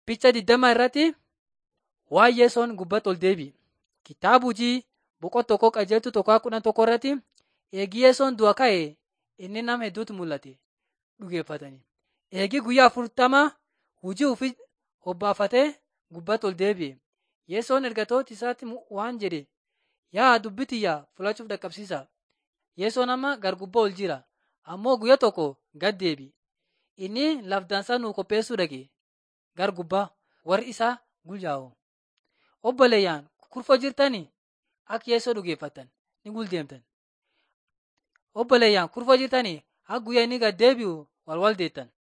Picha digdama irratti waa'ee Yesoon gubbatti ol deebi'e. Kitaaba hojii boqonnaa tokkoo qajeeltu tokko kudhan tokko irratti eegi Yesoon du'a ka'e inni nama hedduutu mul'ate dhugeeffatanii. Eegi guyyaa afurtama hojii ofii hobbaafatee gubbatti ol deebi'e. Yesoon ergatoota isaatti waan jedhe yaa dubbii tiyya fudhachuuf dhaqqabsiisa. Yesoon amma gar gubbaa ol jira ammoo guyyaa tokko gad deebi'e. Inni lafdansaa nuu qopheessuu dhaqe gar gubbaa warri isaa gulyaa'u. Obboleeyyaan kurfoo jirtanii akka Yesoo dhugeeffattan ni guldeemtan. Obboleeyyaan kurfoo jirtanii akka guyyaa inni gad deebi'u wal wal deettan.